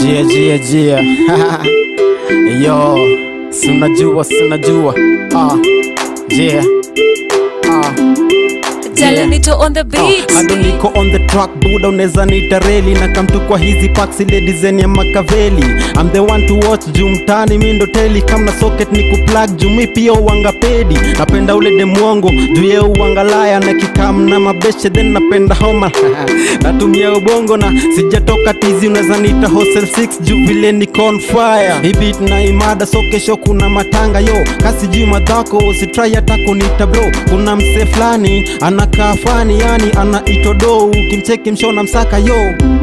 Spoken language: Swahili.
Jia jia jia Yo Sunajua sunajua Ah Yeah Ah Jalanito on the beat. bado niko on the track buda unaweza nita reli na kamtu kwa hizi packs ile design ya makaveli I'm the one to watch juu mtani mi ndo teli kama socket ni kuplug juu mi pia uwanga pedi napenda ule demwongo juu ye uwangalaya na kikam na mabeshe then napenda homa natumia ubongo na sijatoka tizi unaweza nita hostel 6 juu vile niko on fire hii beat na imada so kesho kuna matanga yo kasi juu madhako usitrai hata kunita bro kuna mse fulani anakaa fani yani ana itodo ukimcheki mshona msaka yo